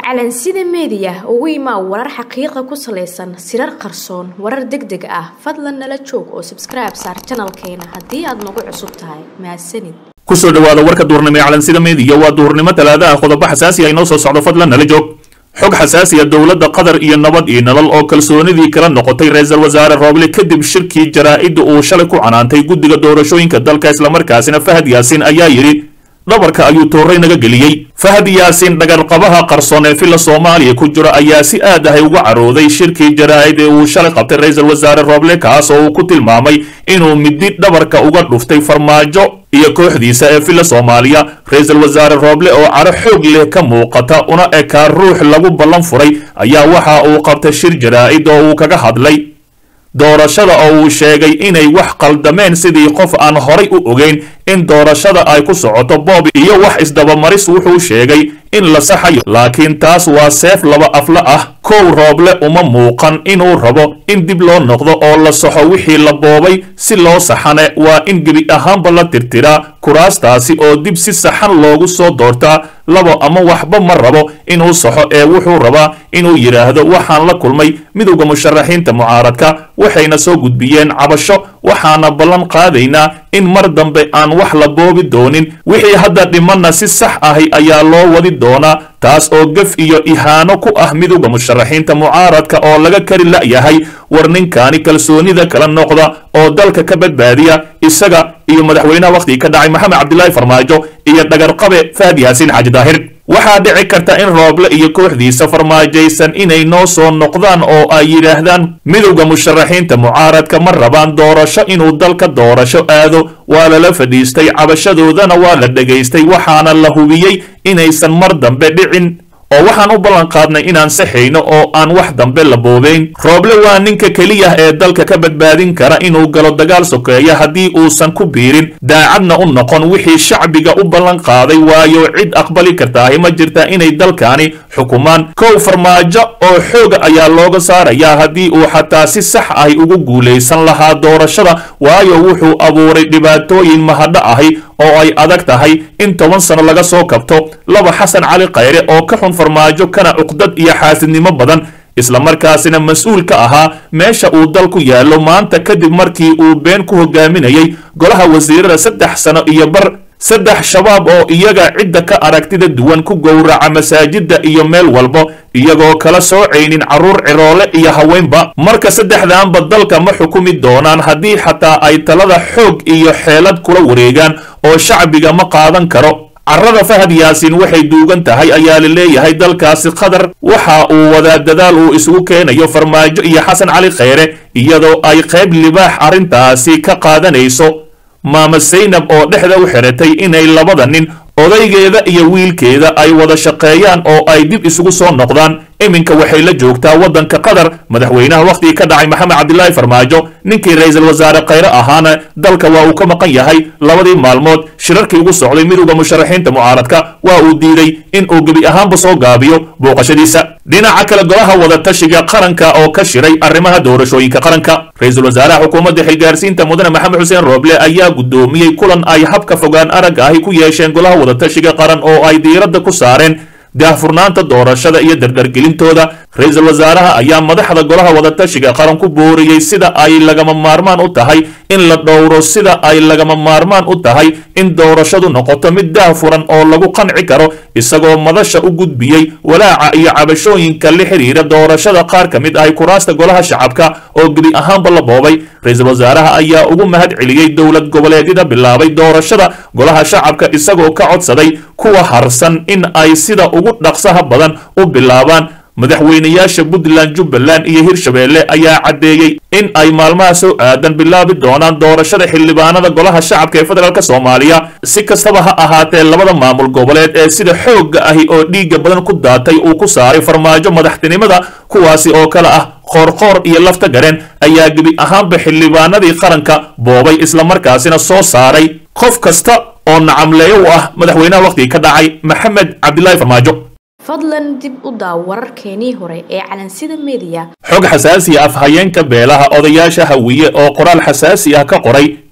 calansida meediya ugu imaa warar xaqiiqa ku salaysan sirar qarsoon warar deg deg ah fadlan nala joog oo sabskribe saar janalkeena haddii aad nagu cusub tahay mahadsanid kusoo dhawaada warka duurnimo ee calansida meediya waa duurnimo talaadaha qodobo xasaasi ah inoo soo socdo fadlan nala joog xog xasaasiya dowladda qatar iyo nabad iyo nolol oo kalsoonidii kala noqotay ra-iisul wasaare rooble kadib shirkii jaraa'idda uu shalay ku canaantay guddiga doorashooyinka dalka islamarkaasina fahad yaasin ayaa yidhi dhabarka ayuu toorey naga geliyey fahad yaasin dhagarqabaha qarsoon ee filla soomaaliya ku jira ayaa si aad ahay uga carooday shirkii jaraa'id ee uu shalay qabtay ra-iisul wasaare rooble kaas oo uu ku tilmaamay inuu midi dhabarka uga dhuftay farmaajo iyo kooxdiisa ee filla soomaaliya ra-iisul wasaare rooble oo caro xoog leh ka muuqata una ekaa ruux lagu ballan furay ayaa waxa uu qabtay shir jaraa'id oo uu kaga hadlay doorashada oo uu sheegay inay wax qaldameen sidii qof aan horay u ogeyn in doorashada ay ku socoto boob iyo wax isdabamaris wuxuu sheegay in la saxayo laakiin taas waa seef laba afla ah kow rooble uma muuqan inuu rabo in dib loo noqdo oo la saxo wixii la boobay si loo saxane waa in gebi ahaanba la tirtiraa kuraastaasi oo dib si saxan loogu soo doortaa labo ama waxba ma rabo inuu saxo ee wuxuu rabaa inuu yidhaahdo waxaan la kulmay midowda musharaxiinta mucaaradka waxayna soo gudbiyeen cabasho waxaana ballan qaadaynaa in mar dambe aan wax la boobi doonin wixii hadda dhimanna si sax ahi ayaa loo wadi doonaa taas oo gef iyo ihaano ku ah midowda musharaxiinta mucaaradka oo laga kari la'yahay war ninkaani kalsoonida kala noqda oo dalka ka badbaadiya isaga iyo madaxweynaha wakhtigii ka dhacay maxamed cabdilaahi farmaajo iyo dhagarqabe fahad yaasiin xaaji daahir waxaa dhici karta in rooble iyo kooxdiisa farmaajaysan inay noo soo noqdaan oo ay yidhaahdaan midowda musharaxiinta mucaaradka ma rabaan doorasho inuu dalka doorasho aado waa lala fadhiistay cabashadoodana waa la dhegaystay waxaana la hubiyey inaysan mar dambe dhicin oo waxaan u ballan qaadnay inaan saxayno oo aan wax dambe la boobeyn rooble waa ninka keliya ee dalka ka badbaadin kara inuu galo dagaal sokeeya haddii uusan ku biirin daacadna u noqon wixii shacbiga u ballan qaaday waayo cid aqbali kartaahi ma jirta inay dalkaani xukumaan kow farmaajo oo xooga ayaa looga saarayaa haddii uu xataa si sax ahi ugu guulaysan lahaa doorashada waayo wuxuu abuuray dhibaatooyin mahadho ahi oo ay adag tahay in toban sano laga soo kabto laba xasan cali khayre oo ka xun farmaajo kana cuqdad iyo xaasidnimo badan islamarkaasina mas-uul ka ahaa meesha uu dalku yaallo maanta kadib markii uu been ku hogaaminayay golaha wasiirada saddex sano iyo bar saddex shabaab oo iyaga cidda ka aragtida duwan ku gowraca masaajidda iyo meel walba iyagoo kala soocaynin carruur ciroole iyo haweenba marka saddexdaanba dalka ma xukumi doonaan haddii xataa ay talada xoog iyo xeelad kula wareegaan oo shacbiga ma qaadan karo carrada fahad yaasiin waxay duugan tahay ayaa la leeyahay dalkaasi qatar waxa uu wadaa dadaal uu isugu keenayo farmaajo iyo xasan cali khayre iyadoo ay qayb libaax arrintaasi ka qaadanayso maama saynab oo dhexda u xiratay inay labada nin odaygeeda iyo wiilkeeda ay wada shaqeeyaan oo ay dib isugu soo noqdaan iminka waxay la joogtaa waddanka qatar madaxweynaha wakhtigii ka dhacay maxamed cabdilaahi farmaajo ninkii ra-iisul wasaare khayre ahaana dalka waa uu ka maqan yahay labadii maalmood shirarkii ugu socday midowda musharaxiinta mucaaradka waa uu diiday in uu gebi ahaanba soo gaabiyo booqashadiisa dhinaca kale golaha wadatashiga qaranka oo ka shiray arrimaha doorashooyinka qaranka ra-iisul wasaaraha xukuumadda xilgaarsiinta mudane maxamed xuseen rooble ayaa guddoomiyey kulan ay habka fogaan aragga ahi ku yeesheen golaha wadatashiga qaran oo ay diiradda ku saareen daahfurnaanta doorashada iyo dardargelintooda ra-iisul wasaaraha ayaa madaxda golaha wadatashiga qaran ku booriyey sida ay lagama maarmaan u tahay in la dhowro sida ay lagama maarmaan u tahay in doorashadu noqoto mid daahfuran oo lagu qanci karo isagoo madasha u gudbiyey walaaca iyo cabashooyinka la xidhiira doorashada qaar ka mid ahy kuraasta golaha shacabka oo gebi ahaanba la boobay ra-iisul wasaaraha ayaa ugu mahad celiyey dowlad goboleedyada bilaabay doorashada golaha shacabka isagoo ka codsaday kuwa harsan in ay sida ugu dhaqsaha badan u bilaabaan madaxweynayaasha puntland jubbaland iyo hirshabeelle ayaa caddeeyey in ay maalmaha soo aadan bilaabi doonaan doorashada xildhibaanada golaha shacabka ee federaalk soomaaliya si kastaba ha ahaatee labada maamul goboleed ee sida xoogga ahi oo dhiigga badan ku daatay uu ku saaray farmaajo madaxtinimada kuwaasi oo kale ah qoorqoor iyo lafta gareen ayaa gebi ahaanba xildhibaanadii qaranka boobay islamarkaasina soo saaray qof kasta oo nacamleeyo u ah madaxweynaha wakhtigii ka dhacay maxamed cabdilaahi farmaajo fadlan dib u daaw wararkeenii hore ee calansida meediya xog xasaasiya afhayeenka beelaha odayaasha hawiye oo qoraal xasaasi ah ka qoray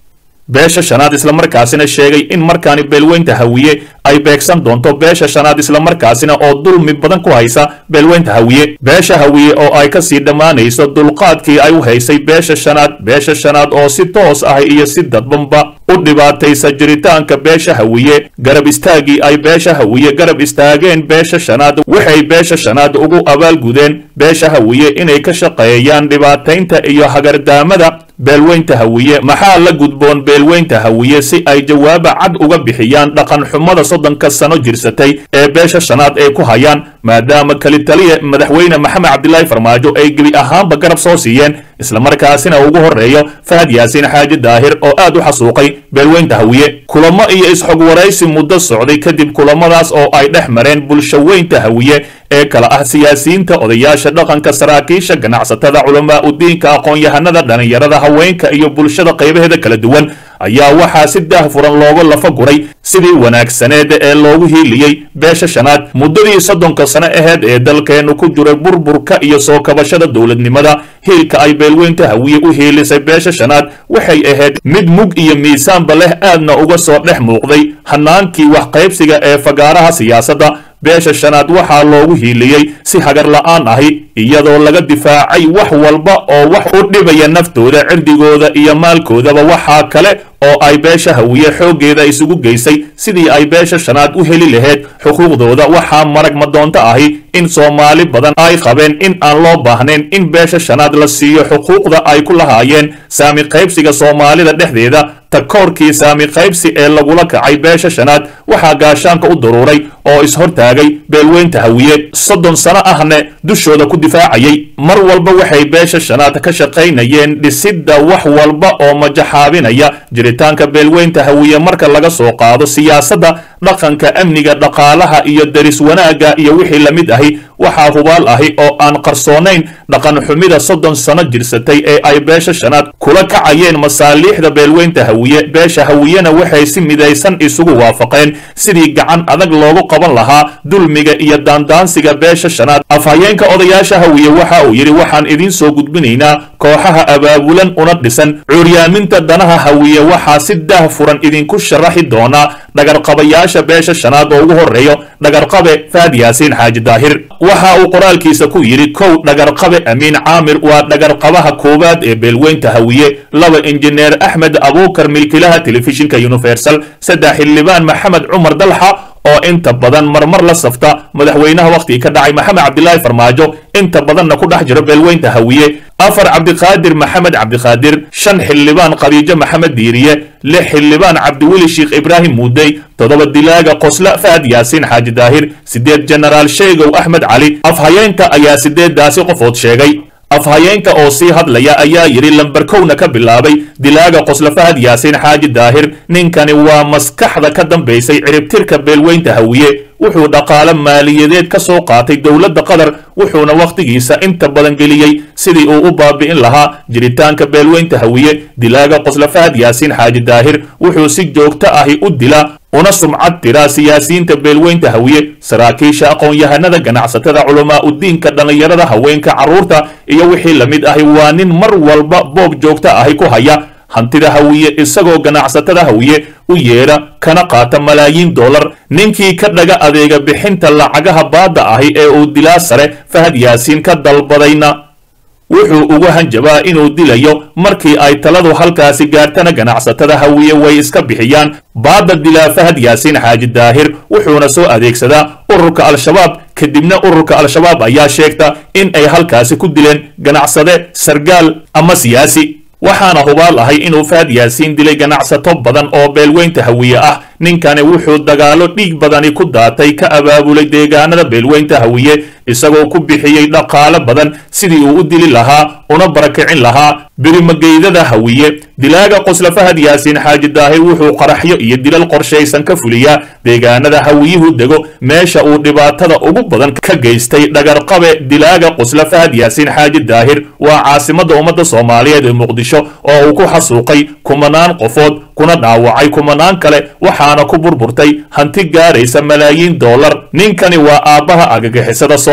beesha shanaad islamarkaasina sheegay in markaani beelweynta hawiye ay beegsan doonto beesha shanaad islamarkaasina oo dulmi badan ku haysa beelweynta hawiye beesha hawiye oo ay kasii dhammaanayso dulqaadkii ay u haysay beesha shanaad beesha shanaad oo si toos ah iyo si dadbanba u dhibaataysa jiritaanka beesha hawiye garab istaagii ay beesha hawiye garab istaageen beesha shanaad waxay beesha shanaad ugu abaalgudeen beesha hawiye inay ka shaqeeyaan dhibaataynta iyo hagardaamada beelweynta hawiye maxaa la gudboon beelweynta hawiye si ay jawaaba cad uga bixiyaan dhaqan xumada soddonka sano jirsatay ee beesha shanaad ay ku hayaan maadaama kali taliya madaxweyne maxamed cabdilaahi farmaajo ay gebi ahaanba garab soo siiyeen islamarkaasina ugu horreeyo fahad yaasiin xaaji daahir oo aad u xasuuqay beelweynta hawiye kulamo iyo isxog waraysi muddo socday kadib kulamadaas oo ay dhex mareen bulshaweynta hawiye ee kala ah siyaasiyiinta odayaasha dhaqanka saraakiisha ganacsatada culamaa udiinka aqoon-yahanada dhallinyarada haweenka iyo bulshada qaybaheeda kala duwan ayaa waxaa si daahfuran looga lafa guray sidii wanaagsaneed ee loogu hiiliyey beesha shanaad muddadii soddonka sano aheyd ee dalkeennu ku jiray burburka iyo soo kabashada dowladnimada hiilka ay beelweynta hawiye u hiilisay beesha shanaad waxay ahayd mid mug iyo miisaanba leh aadna uga soo dhex muuqday hanaankii waxqaybsiga ee fagaaraha siyaasadda beesha shanaad waxaa loogu hiiliyey si hagar la'aan ahi iyadoo laga difaacay wax walba oo wax u dhibaya naftooda cirdigooda iyo maalkoodaba waxaa kale oo ay beesha hawiye xooggeeda isugu geysay sidii ay beesha shanaad u heli lahayd xuquuqdooda waxaa marag madoonto ahi in soomaali badan ay qabeen in aan loo baahnayn in beesha shanaad la siiyo xuquuqda ay ku lahaayeen saami qaybsiga soomaalida dhexdeeda takoorkii saami qaybsi ee lagula kacay beesha shanaad waxaa gaashaanka u daruuray oo ishortaagay beelweynta hawiye soddon sano ahne dushooda ku difaacayay mar walba waxay beesha shanaad ka shaqaynayeen dhisidda wax walba oo majaxaabinaya jiritaanka beelweynta hawiye marka laga soo qaado siyaasadda dhaqanka amniga dhaqaalaha iyo deris wanaagga iyo wixii la mid ahi waxaa hubaal ahi oo aan qarsoonayn dhaqan xumida soddon sano jirsatay ee ay beesha shanaad kula kacayeen masaaliixda beelweynta hawiye beesha hawiyena waxay si midaysan isugu waafaqeen sidii gacan adag loogu qaban lahaa dulmiga iyo daandaansiga beesha shanaad afhayeenka odayaasha hawiye waxa uu yidhi waxaan idiin soo gudbinaynaa kooxaha abaabulan una dhisan cuuryaaminta danaha hawiye waxaa si daah furan idinku sharaxi doonaa dhagarqabayaasha beesha shanaad oo ugu horreeyo dhagarqabe faad yaasiin xaaji daahir waxa uu qoraalkiisa ku yidhi kow dhagarqabe amiin caamir waa dhagarqabaha koowaad ee beelweynta hawiye laba injineer axmed abuukar milkilaha telefishinka universal saddex xildhibaan maxamed cumar dalxa oo inta badan marmar la safta madaxweynaha wakhtigii ka dhacay maxamed cabdilaahi farmaajo inta badanna ku dhex jira beelweynta hawiye afar cabdiqaadir maxamed cabdiqaadir shan xildhibaan khadiijo maxamed diiriye lix xildhibaan cabdiweli sheekh ibraahim muudey toddoba dilaaga qosla fahad yaasiin xaaji daahir siddeed jenaraal sheegow axmed cali afhayeenka ayaa siddeeddaasi qofood sheegay afhayeenka oo sii hadlaya ayaa yidhi lambarkowna ka bilaabay dilaaga qosla fahad yaasiin xaaji daahir ninkani waa maskaxda ka dambaysay ciribtirka beelweynta hawiye wuxuu dhaqaale maaliyadeed ka soo qaatay dowladda qatar wuxuuna wakhtigiisa inta badan geliyey sidii uu u baabi'in lahaa jiritaanka beelweynta hawiye dilaaga qosla fahad yaasiin xaaji daahir wuxuu si joogto ahi u dilaa una sumcad tiraa siyaasiyiinta beelweynta hawiye saraakiisha aqoon-yahanada ganacsatada culamaa udiinka dhallinyarada haweenka carruurta iyo wixii la mid ahi waa nin mar walba boob joogto ahi ku haya hantida hawiye isagoo ganacsatada hawiye u yeedha kana qaata malaayiin dollar ninkii ka dhaga adeega bixinta lacagaha baadda ahi ee uu dilaa sare fahad yaasiin ka dalbadayna wuxuu uga hanjabaa inuu dilayo markii ay taladu halkaasi gaartana ganacsatada hawiye way iska bixiyaan baadda dilaa fahad yaasiin xaaji daahir wuxuuna soo adeegsadaa ururka al-shabaab kadibna ururka al-shabaab ayaa sheegta in ay halkaasi ku dileen ganacsade sargaal ama siyaasi waxaana hubaal ahay inuu fahad yaasiin dilay ganacsato badan oo beelweynta hawiye ah ninkani wuxuu dagaalo dhiig badani ku daatay ka abaabulay deegaanada beelweynta hawiye isagoo ku bixiyey dhaqaale badan sidii uu u dili lahaa una barakicin lahaa birimageydada hawiye dilaaga qosla fahad yaasiin xaaji daahir wuxuu qaraxyo iyo dilal qorshaysan ka fuliyaa deegaanada hawiyuhu dego meesha uu dhibaatada ugu badan ka geystay dhagarqabe dilaaga qosla fahad yaasiin xaaji daahir waa caasimadda ummadda soomaaliyeed ee muqdisho oo uu ku xasuuqay kumanaan qofood kuna dhaawacay kumanaan kale waxaana ku burburtay hanti gaaraysa malaayiin dollar ninkani waa aabbaha agagixisada soo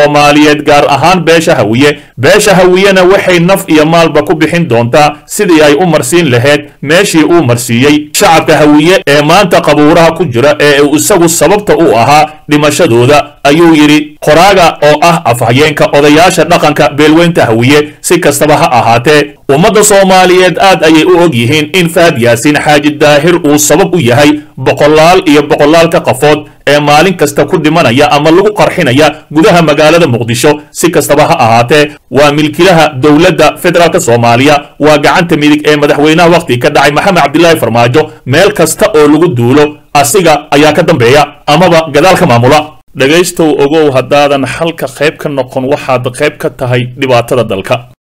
soomaaliyeed gaar ahaan beesha hawiye beesha hawiyena waxay naf iyo maalba ku bixin doontaa sidii ay u marsiin lahayd meeshii uu marsiiyey shacabka hawiye ee maanta qabuuraha ku jira ee uu isagu sababta u ahaa dhimashadooda ayuu yidhi qoraaga oo ah afhayeenka odayaasha dhaqanka beelweynta hawiye si kastaba ha ahaatee ummadda soomaaliyeed aad ayay u og yihiin in fahad yaasiin xaaji daahir uu sabab u yahay boqolaal iyo boqolaalka qafood ee maalin kasta ku dhimanaya ama lagu qarxinaya gudaha magaalada muqdisho si kastaba ha ahaatee waa milkilaha dowladda federaalk soomaaliya waa gacanta midig ee madaxweynaha wakhti ka dhacay maxamed cabdilaahi farmaajo meel kasta oo lagu duulo asiga ayaa ka dambeeya amaba gadaal ka maamula dhegaystow ogow haddaadan xalka qayb ka noqon waxaad qayb ka tahay dhibaatada dalka